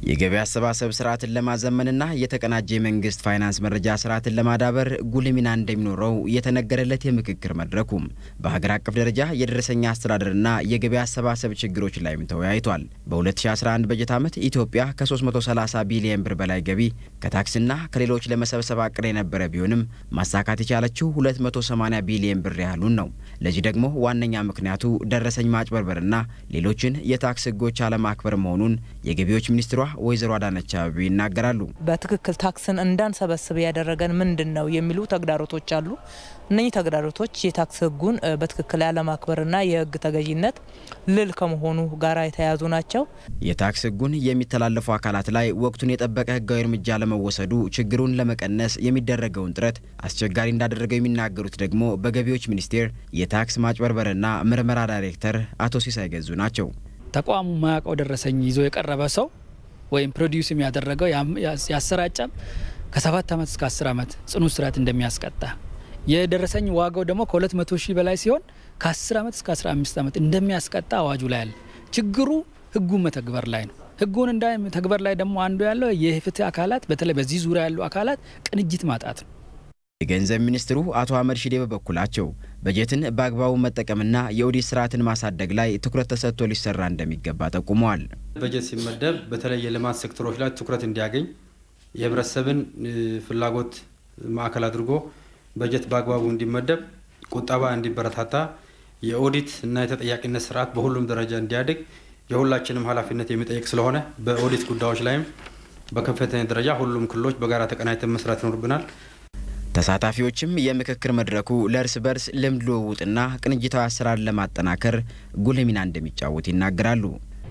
የገቢ አሰባሰብ ስርዓትን ለማዘመንና የተቀናጀ የመንግስት ፋይናንስ መረጃ ስርዓትን ለማዳበር ጉልህ ሚና እንደሚኖረው የተነገረለት የምክክር መድረኩም በሀገር አቀፍ ደረጃ የደረሰኝ አስተዳደርና የገቢ አሰባሰብ ችግሮች ላይም ተወያይቷል። በ2011 በጀት ዓመት ኢትዮጵያ ከ330 ቢሊየን ብር በላይ ገቢ ከታክስና ከሌሎች ለመሰብሰብ አቅዳ የነበረ ቢሆንም ማሳካት የቻለችው 280 ቢሊየን ብር ያህሉን ነው። ለዚህ ደግሞ ዋነኛ ምክንያቱ ደረሰኝ ማጭበርበርና ሌሎችን የታክስ ህጎች አለማክበር መሆኑን የገቢዎች ሚኒስትሯ ወይዘሮ አዳነች አቤቤ ይናገራሉ። በትክክል ታክስን እንዳንሰበስብ ያደረገን ምንድን ነው የሚሉ ተግዳሮቶች አሉ። እነኚህ ተግዳሮቶች የታክስ ህጉን በትክክል ያለማክበርና የህግ ተገዥነት ልል ከመሆኑ ጋር የተያያዙ ናቸው። የታክስ ህጉን የሚተላለፉ አካላት ላይ ወቅቱን የጠበቀ ህጋዊ እርምጃ ለመወሰዱ ችግሩን ለመቀነስ የሚደረገውን ጥረት አስቸጋሪ እንዳደረገው የሚናገሩት ደግሞ በገቢዎች ሚኒስቴር የታክስ ማጭበርበርና ምርመራ ዳይሬክተር አቶ ሲሳይ ገዙ ናቸው። ተቋሙ ማያውቀው ደረሰኝ ይዞ የቀረበ ሰው ወይም ፕሮዲውስ የሚያደረገው ያሰራጨም ከሰባት ዓመት እስከ አስር ዓመት ጽኑ እስራት እንደሚያስቀጣ የደረሰኝ ዋጋው ደግሞ ከ200 ሺህ በላይ ሲሆን ከ10 ዓመት እስከ 15 ዓመት እንደሚያስቀጣ አዋጁ ላይ አለ። ችግሩ ህጉን መተግበር ላይ ነው። ህጉን እንዳ ተግበር ላይ ደግሞ አንዱ ያለው የፍትህ አካላት በተለይ በዚህ ዙሪያ ያሉ አካላት ቅንጅት ማጣት ነው። የገንዘብ ሚኒስትሩ አቶ አህመድ ሺዴ በበኩላቸው በጀትን በአግባቡ መጠቀምና የኦዲት ስርዓትን ማሳደግ ላይ ትኩረት ተሰጥቶ ሊሰራ እንደሚገባ ጠቁመዋል። በጀት ሲመደብ በተለይ የልማት ሴክተሮች ላይ ትኩረት እንዲያገኝ የህብረተሰብን ፍላጎት ማዕከል አድርጎ በጀት በአግባቡ እንዲመደብ፣ ቁጠባ እንዲበረታታ፣ የኦዲት እና የተጠያቂነት ስርዓት በሁሉም ደረጃ እንዲያድግ የሁላችንም ኃላፊነት የሚጠይቅ ስለሆነ በኦዲት ጉዳዮች ላይም በከፍተኛ ደረጃ ሁሉም ክልሎች በጋራ ተቀናጅተን መስራት ይኖርብናል። ተሳታፊዎችም የምክክር መድረኩ ለእርስ በርስ ልምድ ልውውጥና ቅንጅታዊ አሰራር ለማጠናከር ጉልህ ሚና እንደሚጫወት ይናገራሉ።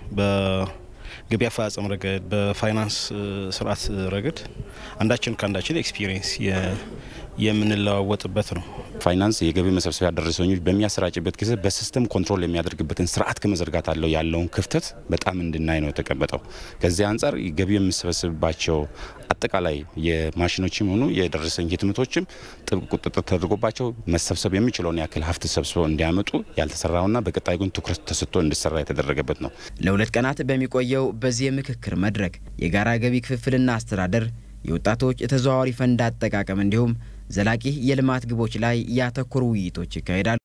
በገቢ አፈጻጸም ረገድ፣ በፋይናንስ ስርዓት ረገድ አንዳችን ከአንዳችን ኤክስፒሪየንስ የምንለዋወጥበት ነው። ፋይናንስ የገቢ መሰብሰቢያ ደረሰኞች በሚያሰራጭበት ጊዜ በሲስተም ኮንትሮል የሚያደርግበትን ስርዓት ከመዘርጋት አለው ያለውን ክፍተት በጣም እንድናይ ነው የተቀመጠው። ከዚህ አንጻር ገቢ የሚሰበስብባቸው አጠቃላይ የማሽኖችም ሆኑ የደረሰኝ ህትመቶችም ጥብቅ ቁጥጥር ተደርጎባቸው መሰብሰብ የሚችለውን ያክል ሀብት ሰብስበው እንዲያመጡ ያልተሰራውና በቀጣይ ግን ትኩረት ተሰጥቶ እንዲሰራ የተደረገበት ነው። ለሁለት ቀናት በሚቆየው በዚህ የምክክር መድረክ የጋራ ገቢ ክፍፍልና አስተዳደር የወጣቶች የተዘዋዋሪ ፈንድ አጠቃቀም እንዲሁም ዘላቂ የልማት ግቦች ላይ ያተኮሩ ውይይቶች ይካሄዳሉ።